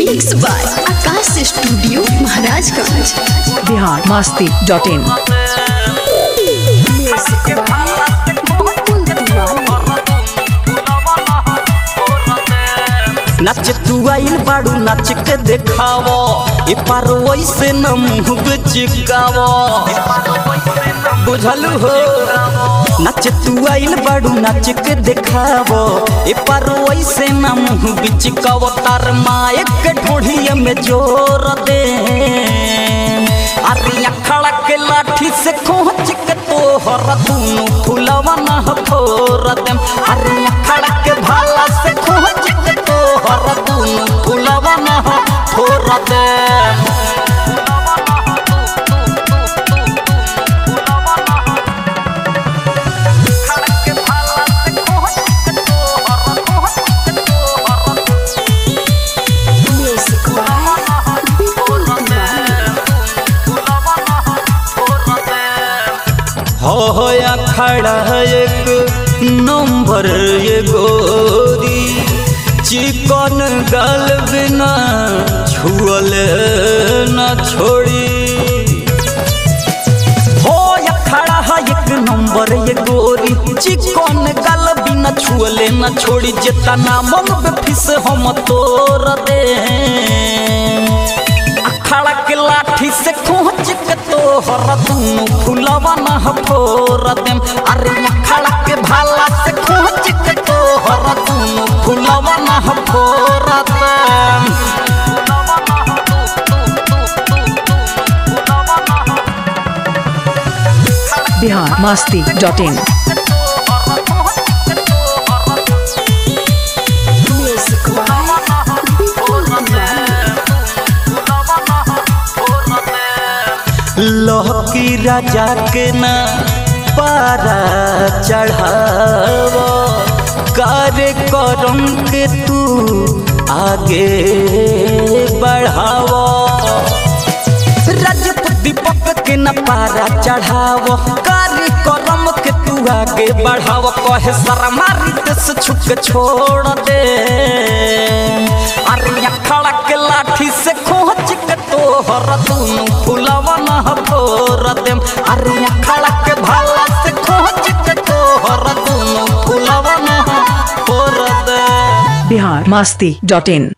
mix by Akash studio Maharajganj Bihar Masti dot in music by Bakul Tiwari नाच तू आइल बाड़ू नाच के देखावो ए पार वैसे न मुँह चिकावो बुझलू हो नाच तू आइल बाड़ू नाच के देखावो ए पार वैसे न मुँह बिचकावो तार माए के ढोढ़िए में जोर दे अरे अखड़ा के लाठी से खोच के तोहर दूनु फुलवा न फोर देम अरे अखड़ा के भाला से खोच के तोहर दूनु फुलवा न फोर देम म्यूजिक बाय बकुल तिवारी हो या खड़ा एक नंबर ये गोरी चिकन गल बिना छुअल न छोड़ी हो या खड़ा है एक नंबर ये गोरी चिकन गल बिना छुअले न छोड़ी जितना मन पे फिस हम तोड़ दे अखाड़ा के लाठी से खोच के तोहर दूनु फुलवा न फोर देम अरे अखाड़ा के भाला से खोच के तोहर दूनु फुलवा न फोर देम Bihar Masti dot in music by Bakul Tiwari लहकी राजा के न पारा चढ़ाव कार्य करम के तू आगे बढ़ाव रजत दीपक के न पारा चढ़ाव कार्य करम के तू आगे बढ़ाव कहे शर्मा से छुक छोड़ दे अरे अखड़ा के लाठी से खोच के तोहर दूनु फुलवा न फोर देम अरे अखड़ा के भाला से खोच के तोहर दूनु फुलवा न फोर देम बिहार मस्ती डॉट इन